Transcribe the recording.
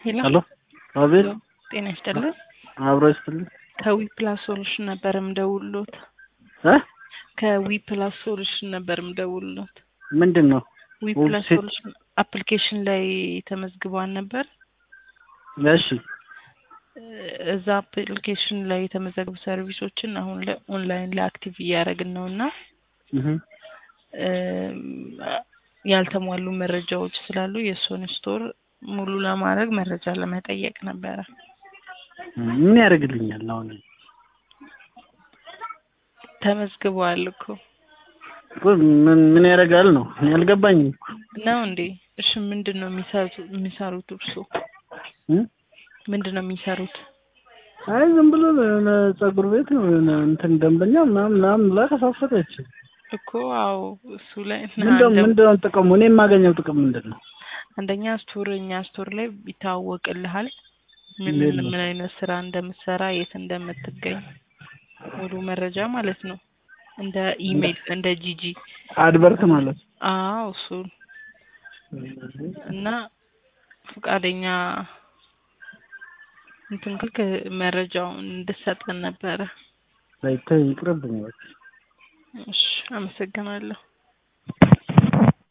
ሄሎ ሄሎ አቤት ጤና ይስጥልን። አብሮ ይስጥልኝ ከዊ ፕላስ ሶሉሽን ነበር ምደውልሎት። እ ከዊ ፕላስ ሶሉሽን ነበር ምደውልሎት። ምንድን ነው ዊ ዌብ ፕላስ ሴት- ሶሉሽን አፕሊኬሽን ላይ ተመዝግቧል ነበር። እሺ እዛ አፕሊኬሽን ላይ የተመዘገቡ ሰርቪሶችን አሁን ላይ ኦንላይን ላይ አክቲቭ እያደረግን ነው እና እህ እም፣ ያልተሟሉ መረጃዎች ስላሉ የእሱን ስቶር ሙሉ ለማድረግ መረጃ ለመጠየቅ ነበረ። ምን ያደርግልኛል አሁን ተመዝግበዋል እኮ እኮ ምን ምን ያደርጋል ነው እኔ አልገባኝም እኮ ነው እንዴ? እሺ ምንድን ነው የሚሰሩት የሚሰሩት እርሶ እ? ምንድን ነው የሚሰሩት? አይ ዝም ብሎ የሆነ ፀጉር ቤት ነው የሆነ እንትን ደንበኛ ምናምን ምናምን ብላ ከፋፈተች እኮ አዎ እሱ ላይ ምንድነው አንደ- ምንድነው ጥቅሙ እኔ የማገኘው ጥቅም ምንድን ነው አንደኛ ስቶር እኛ ስቶር ላይ ይታወቅልሃል ምን እንዴት ምን ነው? ምን አይነት ስራ እንደምትሰራ የት እንደምትገኝ ሙሉ መረጃ ማለት ነው። እንደ ኢሜይል እንደ ጂጂ አድቨርት ማለት አዎ እሱ እና ፈቃደኛ እንትን ካልክ መረጃውን እንድሰጠን ነበረ። ሳይታይ ይቅርብኝ በቃ እሺ አመሰግናለሁ።